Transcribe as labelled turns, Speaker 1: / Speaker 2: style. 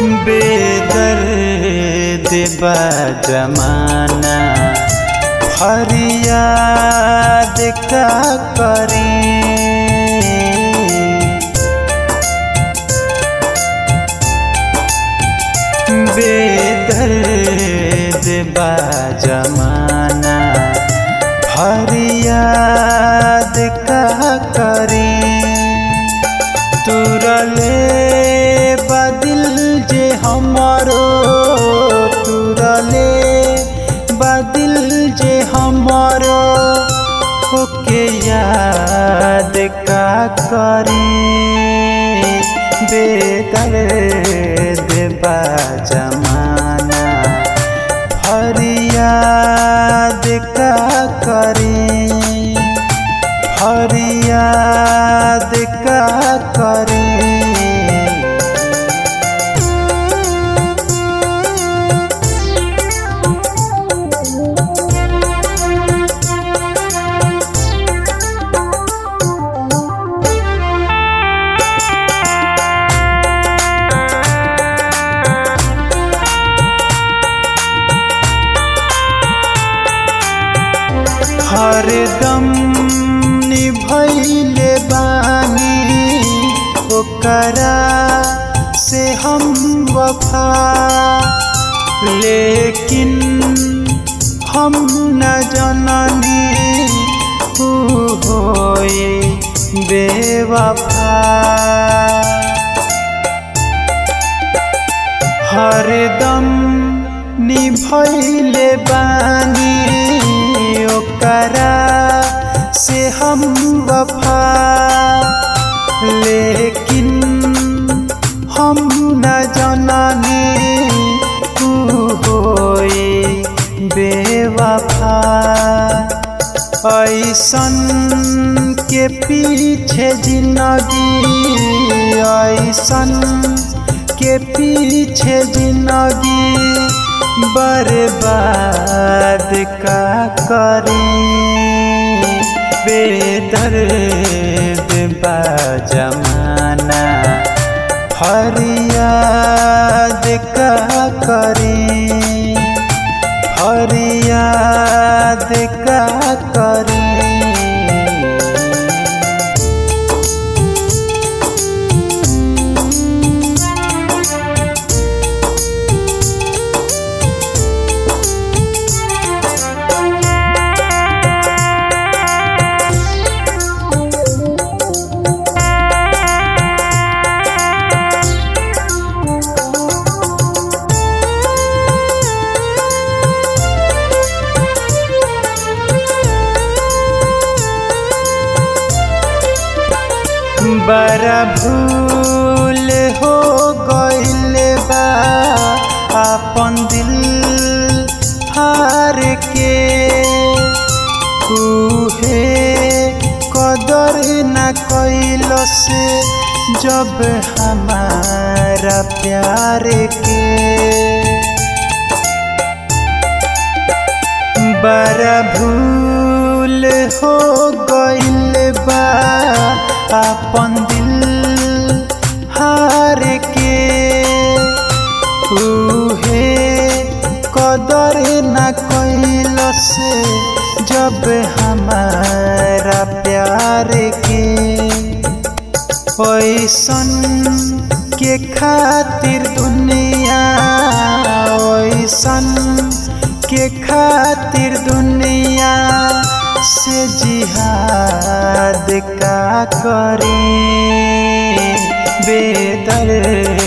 Speaker 1: बेदर्द बा जमाना फरियाद का करी बेदर्द बा जमाना फरियाद का करी तुरले बदिल जे हमारो तुरले बदिल जे हमारो ओके याद का करी बेदर्द बा जमाना फरियाद का करी फरियाद का करी हरदम निभैले बानी ओकरा से हम वफा लेकिन हम न जननी ऊ होए बेवफा हरदम निभैले बानी ओकरा से हम वफा लेकिन हम न जननी तू होए बेवफा ऐसन के पीछे जिंदगी ऐसन के पीछे जिंदगी बर्बाद का करें बेदर्द बा जमाना फरियाद का करें फरियाद का करें बड़ा भूल हो गइल बा अपन दिल हार के उहे कदर न कैल से जब हमारा प्यार के बड़ा भूल हो गइल बा अपन दिल हार के उहे कदर न कैल से जब हमारा प्यार के ऐसन के खातिर दुनिया ऐसन के खातिर दुनिया से जिहाद का करें बेदर्द